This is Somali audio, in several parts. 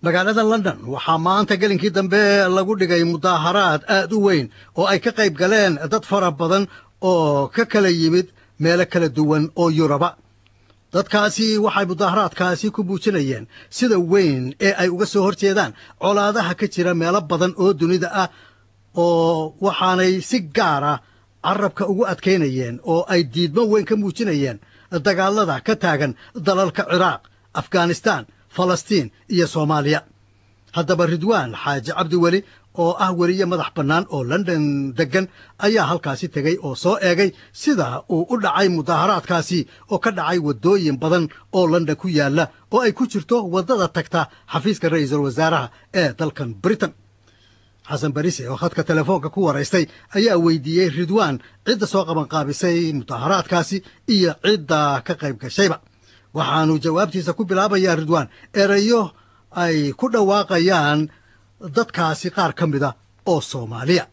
magaalada london waxaa maanta gelinkii dambe lagu dhigay mudaaharaad aad u weyn oo ay ka qayb galeen dad fara badan oo ka kala yimid meelo kala duwan oo yuruba dadkaasi waxay mudaaharaadkaasi ku muujinayeen sida weyn ee ay uga soo hor jeedaan colaadaha ka jira meelo badan oo dunida ah oo waxaanay si gaara carabka ugu adkaynayeen oo ay diidmo weyn ka muujinayeen dagaalada ka taagan dalalka ciraaq afghanistaan falastiin iyo soomaaliya haddaba ridwaan xaaji cabdi weli oo ah weliye madax bannaan oo london deggan ayaa halkaasi tegey oo soo eegay sida uu u dhacay mudaaharaadkaasi oo ka dhacay waddooyin badan oo london ku yaalla oo ay ku jirto waddada tagta xafiiska ra'iisul wasaaraha ee dalkan britain xasan barise oo khadka telefoonka ku waraystay ayaa weydiiyey ridwaan cidda soo qabanqaabisay mudaaharaadkaasi iyo cidda ka qayb gashayba waxaanu jawaabtiisa ku bilaabayaa ridwaan erayo ay ku dhawaaqayaan dadkaasi qaar ka mida oo soomaaliya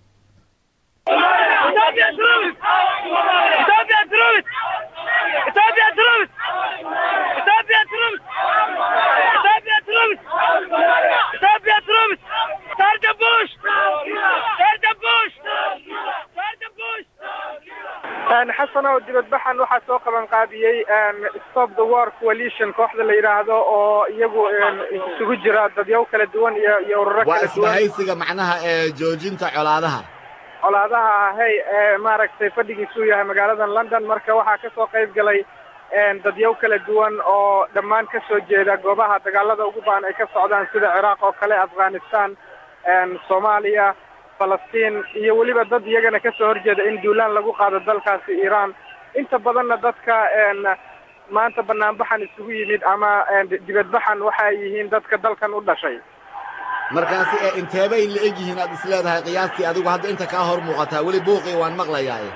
xasan oo dibadbaxan waxaa soo qaban qaabiyey stop the war coalition kooxda la yidhaahdo oo iyagu isugu jira dadyaw kala duwan iyo iyo ururo waa kala duwan isbahaysiga macnaha ee joojinta colaadaha colaadaha ahay ee maaragtay fadhigiisu yahay magaalada london marka waxaa kasoo qayb galay dadyaw kala duwan oo dhammaan ka soo jeeda goobaha dagaalada ugu baan ay ka socdaan sida ciraaq oo kale afghanistan soomaaliya falastiin iyo weliba dad iyagana kasoo horjeeda in duulaan lagu qaado dalkaasi iiraan inta badanna dadka maanta banaanbaxan isugu yimid ama dibadbaxan waxa ay yihiin dadka dalkan u dhashay markaasi ee inteebay la eg yihiin aad is leedahay qiyaastii adigu hadda inta kaa hor muuqataa weli buuqii waan maqlayaaye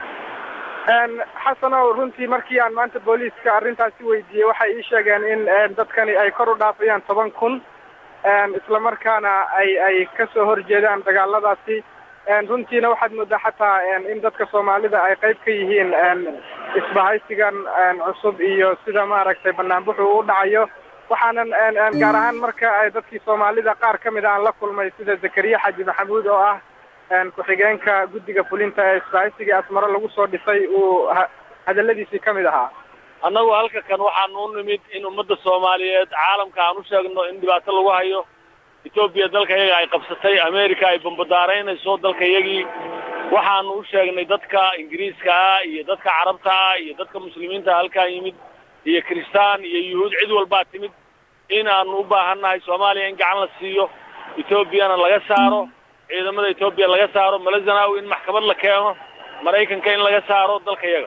xasanow runtii markii aan maanta booliiska arrintaasi weydiiyey waxay ii sheegeen in dadkani ay kor u dhaafayaan toban kun islamarkaana ay ay kasoo horjeedaan dagaaladaasi runtiina waxaad moodaa xataa in dadka soomaalida ay qayb ka yihiin isbahaysigan cusub iyo sida maaragtay banaanbuxu u dhacayo waxaanan gaar ahaan marka ay dadkii soomaalida qaar ka mid aan la kulmay sida zakariya xaji maxamuud oo ah ku-xigeenka guddiga fulinta ee isbahaysigii asmaro lagu soo dhisay uu hadaladiisii ka mid ahaa annagu halka kan waxaanu u nimid in ummadda soomaaliyeed caalamka aan u sheegno in dhibaato lagu hayo etoobiya dalka iyaga ay qabsatay america ay bambadaaraynayso dalka iyagii waxaanu u sheegnay dadka ingiriiska ah iyo dadka carabta ah iyo dadka muslimiinta halkaan yimid iyo kiristaan iyo yuhuud cid walbaa timid in aanu u baahannahay soomaaliya in gacan la siiyo etoobiyana laga saaro ciidamada etoobiya laga saaro malazanawi in maxkamad la keeno maraykanka in laga saaro dalka iyaga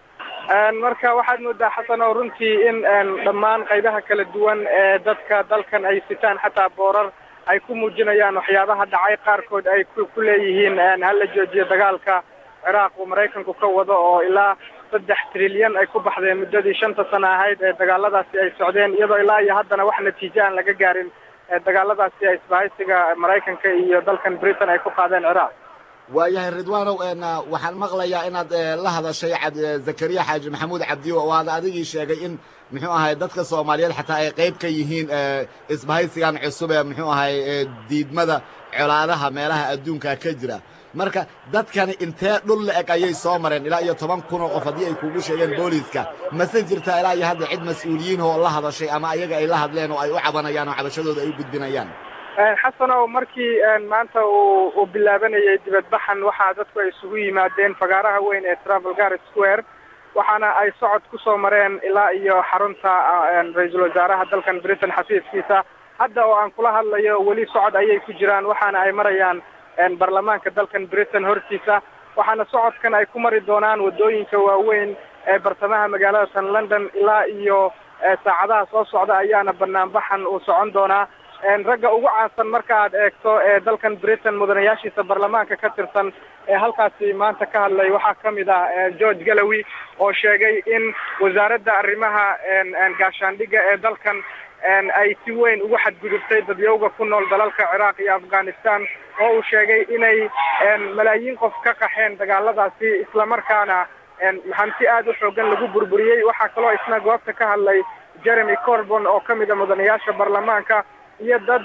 marka waxaad moodaa xasan oo runtii in dhammaan qaybaha kala duwan ee dadka dalkan ay sitaan xataa boorar ay ku muujinayaan waxyaabaha dhacay qaarkood ay ku leeyihiin hala joojiyo dagaalka ciraaq uu maraykanku ka wado oo ilaa saddex trilyan ay ku baxdeen muddadii shanta sano ahayd ee dagaaladaasi ay socdeen iyadoo ilaa iyo haddana wax natiijo aan laga gaarin dagaaladaasi ay isbahaysiga maraykanka iyo dalkan britain ay ku qaadeen ciraaq waayahay ridwaanow waxaan maqlayaa inaad la hadashay zakariya xaaji maxamuud cabdi oo aad adigii sheegay in muxuu ahay dadka soomaaliyeed xataa ay qayb ka yihiin isbahaysigan cusub ee muxuu ahay diidmada colaadaha meelaha adduunka ka jira marka dadkani intee dhul la eg ayay soo mareen ilaa iyo toban kun oo qof haddii ay kugu sheegeen booliiska mase jirtaa ilaa iyo hadda cid mas-uuliyiin oo la hadashay ama ayaga ay la hadleen oo ay u cabanayaan oo cabashadooda ay u gudbinayaan xasanow markii maanta uu uu bilaabanayay dibadbaxan waxaa dadku ay isugu yimaadeen fagaaraha weyn ee travelgar square waxaana ay socod ku soo mareen ilaa iyo xarunta ra-iisul wasaaraha dalkan britain xafiiskiisa hadda oo aan kula hadlayo weli socod ayay ku jiraan waxaana ay marayaan baarlamaanka dalkan britain hortiisa waxaana socodkan ay ku mari doonaan waddooyinka waaweyn ee bartamaha magaalada tan london ilaa iyo saacadaha soo socda ayaana banaanbaxan uu socon doonaa ragga ugu caansan marka aad eegto ee dalkan britain mudanayaashiisa baarlamaanka ka tirsan ee halkaasi maanta ka hadlay waxaa ka mid ah george galowy oo sheegay in wasaaradda arrimaha gaashaandhigga ee dalkan ay si weyn ugu xadgudubtay dadyowga ku nool dalalka ciraaq iyo afghanistan oo uu sheegay inay malaayiin qof ka qaxeen dagaaladaasi islamarkaana hanti aad u xoogan lagu burburiyey waxaa kaloo isna goobta ka hadlay jeremy corbon oo ka mid a mudanayaasha baarlamaanka iyo dad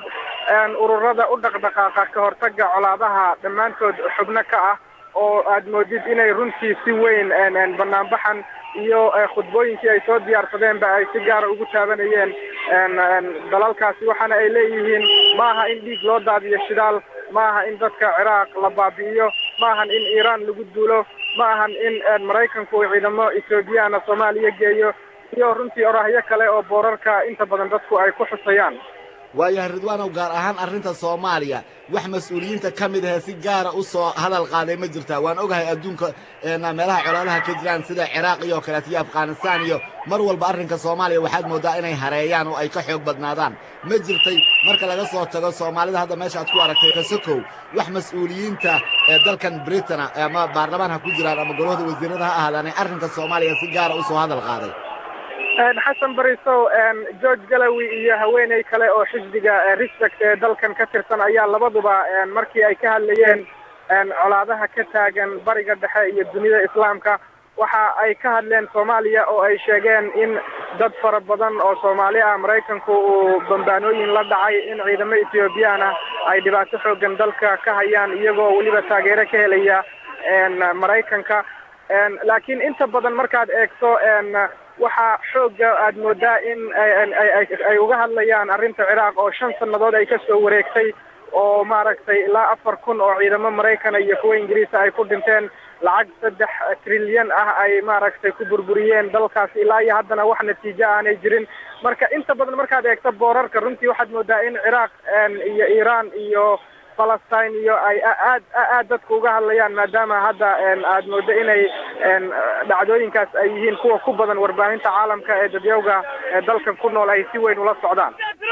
ururada u dhaqdhaqaaqa ka hortaga colaadaha dhammaantood xubno ka ah oo aad moodid inay runtii si weyn banaanbaxan iyo khudbooyinkii ay soo diyaarsadeenba ay si gaara ugu taabanayeen dalalkaasi waxaana ay leeyihiin maaha in dhiig loo daadiyo shidaal maaha in dadka ciraaq la baabi'iyo maahan in iiraan lagu duulo ma ahan in maraykanku uu ciidamo ethoobiyaana soomaaliya geeyo iyo runtii orahyo kale oo boorarka inta badan dadku ay ku xusayaan waayahay ridwaanow gaar ahaan arrinta soomaaliya wax mas-uuliyiinta ka mid ahee si gaara u soo hadal qaaday ma jirtaa waan ogahay adduunka meelaha colaadaha ka jiraan sida ciraaq iyo kaleeto iyo afghanistaan iyo mar walba arrinka soomaaliya waxaad mooddaa inay hareeyaan oo ay ka xoog badnaadaan ma jirtay marka laga soo tago soomaalida hadda meesha aad ku aragtay kasakow wax mas-uuliyiinta ee dalkan britana ama baarlamaan ha ku jiraan ama golahda wasiirada ha ahaadaanay arrinka soomaaliya si gaara u soo hadal qaaday xasan barisow george galawi iyo haweeney kale oo xisbiga respect ee dalkan ka tirsan ayaa labaduba markii ay ka hadlayeen colaadaha ka taagan bariga dhexe iyo dunida islaamka waxa ay ka hadleen soomaaliya oo ay sheegeen in dad fara badan oo soomaali ah maraykanku uu bambaanooyin la dhacay in ciidamo ethoobiyan ah ay dhibaato xoogan dalka ka hayaan iyagoo weliba taageero ka helaya maraykanka laakiin inta badan markaad eegto waxaa xooga aad moodaa in ay uga hadlayaan arrinta ciraaq oo shan sannadood ay kasoo wareegtay oo maaragtay ilaa afar kun oo ciidamo maraykana iyo kuwa ingiriisa ay ku dhinteen lacag saddex trilyan ah ay maaragtay ku burburiyeen dalkaasi ilaa iyo haddana wax natiijo aanay jirin marka inta badan markaad eegto boorarka runtii waxaad moodaa in ciraaq iyo iiraan iyo falastiin iyo ay aad aad dadku uga hadlayaan maadaama hadda aad moodo inay dhacdooyinkaas ay yihiin kuwa ku badan warbaahinta caalamka ee dadyawga dalkan ku nool ay si weyn ula socdaan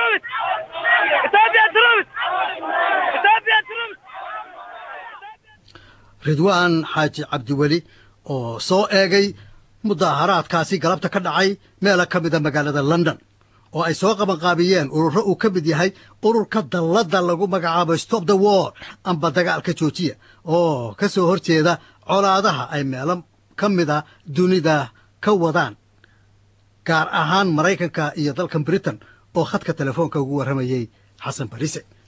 ridwaan xaaji cabdiweli oo soo eegay mudaaharaadkaasi galabta ka dhacay meela ka mida magaalada london oo ay soo qabanqaabiyeen ururo uu ka mid yahay ururka dalladda lagu magacaabo stop the war amba dagaalka joojiya oo ka soo hor jeeda colaadaha ay meelo ka mida dunida ka wadaan gaar ahaan maraykanka iyo dalkan britain oo khadka telefoonka ugu warramayey xasan barise